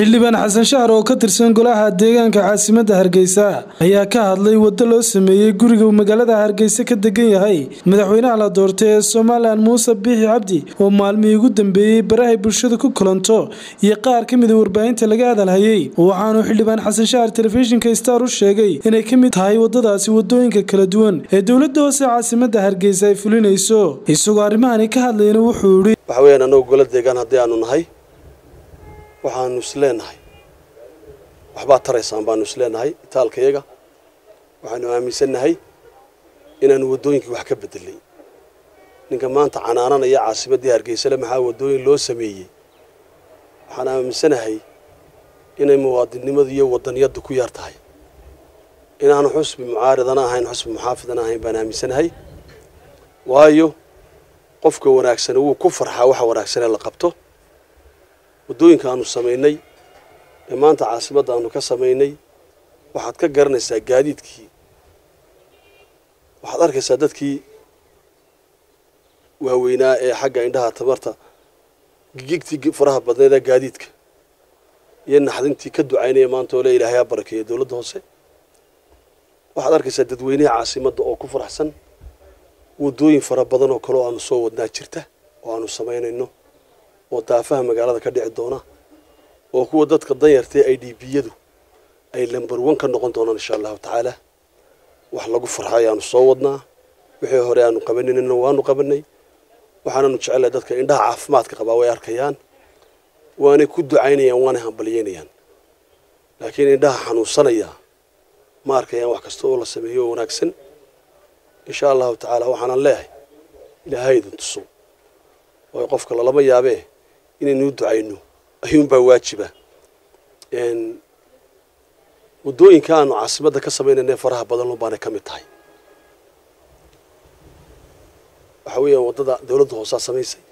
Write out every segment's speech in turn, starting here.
xildhibaan xasan shahar oo ka tirsan golaha deegaanka caasimadda hargeysa ayaa ka hadlay waddo loo sameeyey guriga uu magaalada hargeysa ka degan yahay madaxweynaha la doortay ee somalilan muuse biixi cabdi oo maalmihii ugu dambeeyey barahay bulshada ku kulanto iyo qaar ka mida warbaahinta laga hadalhayey waxaanuu xildhibaan xasan shahar telefishinka star u sheegay inay ka mid tahay waddadaasi waddooyinka kala duwan ee dowladda hoose caasimadda hargeysa ay fulinayso isagoo arrimahani ka hadlayna wuxuu yidhi waxa weeyaan annagu gola deegaan haddii aanu nahay waxaanu isleenahay waxbaa taraysaan baanu isleenahay itaalkayaga waxaanu aaminsannahay inaanu waddooyinkii wax ka bedelay ninka maanta canaananaya caasimaddii hargeysale maxaa waddooyin loo sameeyey waxaan aaminsanahay inay muwaadinnimadu iyo waddaniyaddu ku yar tahay inaanu xusbi mucaaridana ahayn xusbi muxaafidana ahayn baan aaminsanahay waayo qofka wanaagsani wuu ku farxaa waxa wanaagsan ee la qabto waddooyinka aanu samaynay ee maanta caasimadda aanu ka samaynay waxaad ka garanaysaa gaadiidkii waxaad arkaysaa dadkii waaweynaa ee xagga indhaha tabarta gigigtii faraha badneed ee gaadiidka iyo naxdintii ka ducaynaya maanta oo le ilaahay ha barakeeya dowladda hoose waxaad arkaysaa dadweynaha caasimadda oo ku faraxsan waddooyin fara badan oo kale oo aanu soo wadnaa jirta oo aanu samaynayno oo daafaha magaalada ka dhici doona oo kuwa dadka danyartae i d b-yadu ay lamber one ka noqon doonaan insha allahu tacaala wax lagu farxo ayaanu soo wadnaa wixii hore aanu qabaninna waanu qabanay waxaananu jecelahay dadka indhaha caafimaadka qabaa way arkayaan waanay ku ducaynayaan waanay hambalyeynayaan laakiin indhaha xanuunsanaya ma arkayaan wax kasta oo la sameeyo oo wanaagsan insha allahu tacaala waxaanan leehay ilaahay idin tuso waayo qofka lalama yaabee inaynuu ducayno ayuunbaa waajiba waddooyinka aanu caasimadda ka samaynayna faraha badan baanay ka mid tahay waxa weeyaan waddada dowladda hoosaa samaysay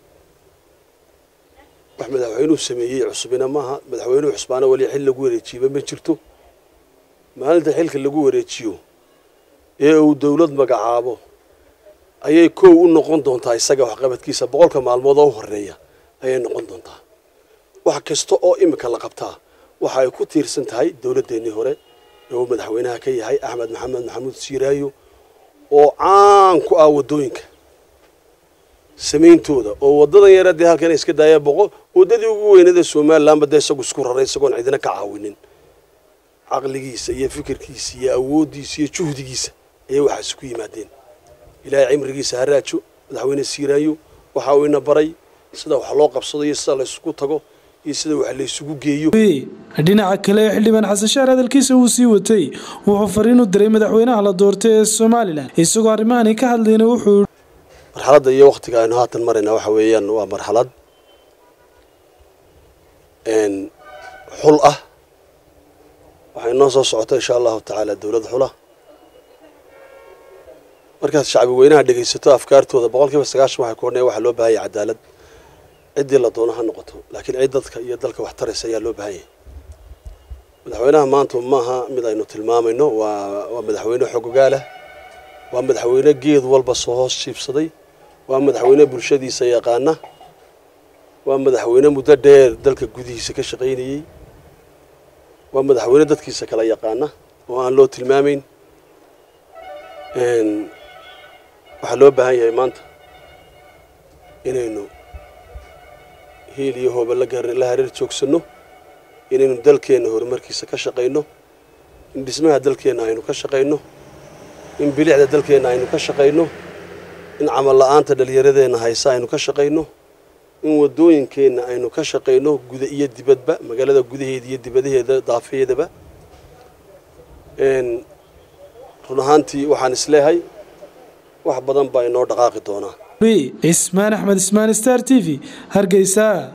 wax madaxweynuhu sameeyey cusubina maaha madaxweynuhu cusbaana weli xil lagu wareejiiba ma jirto maalinta xilka lagu wareejiyo ee uu dowlad magacaabo ayay kow u noqon doontaa isaga waxqabadkiisa boqolka maalmood oo u horeeya ayay noqon doontaa wax kasta oo imika la qabtaa waxa ay ku tiirsan tahay dowladdeennii hore ee uu madaxweynaha ka yahay axmed maxamed maxamuud siiraayo oo caan ku ah waddooyinka samayntooda oo waddadan yara dee halkan iska daaya boqol waddadii ugu weynada somalilanba dee isagu isku raray isagoon cidina ka caawinin caqligiisa iyo fikirkiisa iyo awooddiisa iyo juhdigiisa ayay waxaas ku yimaadeen ilaahay cimrigiisa ha raajo madaxweyne siiraayo waxa uu ina baray sida wax loo qabsado iyo sida laysugu tago iyo sida wax laysugu geeyo dhinaca kale xildhibaan xasan shahar hadalkiisa uu sii watay wuxuu fariin u diray madaxweynaha la doortay ee somalilan isagoo arrimahani ka hadlayna wuxuu marxaladda iyo wakhtiga aynu haatan maraynaa waxa weeyaan waa marxalad xul ah waxay noo soo socota insha allahu tacaala dowlad xula markaad shacbi weynaha dhegaysato afkaartooda boqol kiiba sagaashan waxay ku odhanaya waxaa loo bahan yahay cadaalad ciddii la doono ha noqoto laakiin cid dadka iyo dalka wax taraysa ayaa loo bahan yahay madaxweynaha maanta maaha mid aynu tilmaamayno waa waa madaxweyne xogogaalah waa madaxweyne geed walba soo hoos jiibsaday waa madaxweyne bulshadiisa yaqaana waa madaxweyne muddo dheer dalka gudihiisa ka shaqaynayey waa madaxweyne dadkiisa kala yaqaana oo aan loo tilmaamayn waxaa loo baahan yahay maanta inaynu hiil iyo hooba la hareer joogsanno inaynu dalkeenna horumarkiisa ka shaqayno in dhismaha dalkeenna aynu ka shaqayno in bilicda dalkeenna aynu ka shaqayno in camal la-aanta dhallinyaradeenna haysa aynu ka shaqayno in waddooyinkeenna aynu ka shaqayno guda iyo dibadba magaalada gudaheeda iyo dibadaheeda daafeedaba run ahaantii waxaan isleehay wax badan baa inoo dhaqaaqi doonaa cismaan axmed ismaan star t v hargeysa